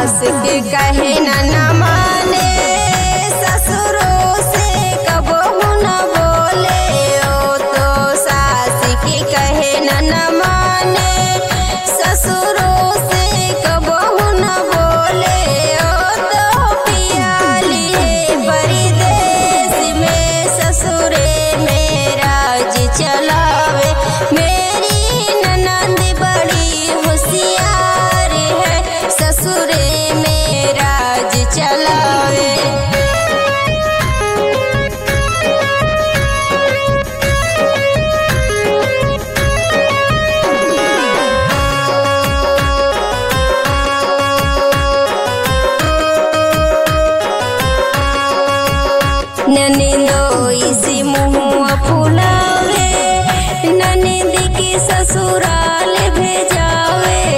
सास के कहे न न माने ससुरों से कबहू न बोले ओ तो सास के कहे न न माने ससुरों से कबहू न बोले ओ तो पियाली है परदेश में ससुरे में राज चलावे मेरी ननद बड़ी होशियार है ससुरे में राज चलावे ननिंदो इसी मुँह फुलावे ननिंद के ससुराल भेजावे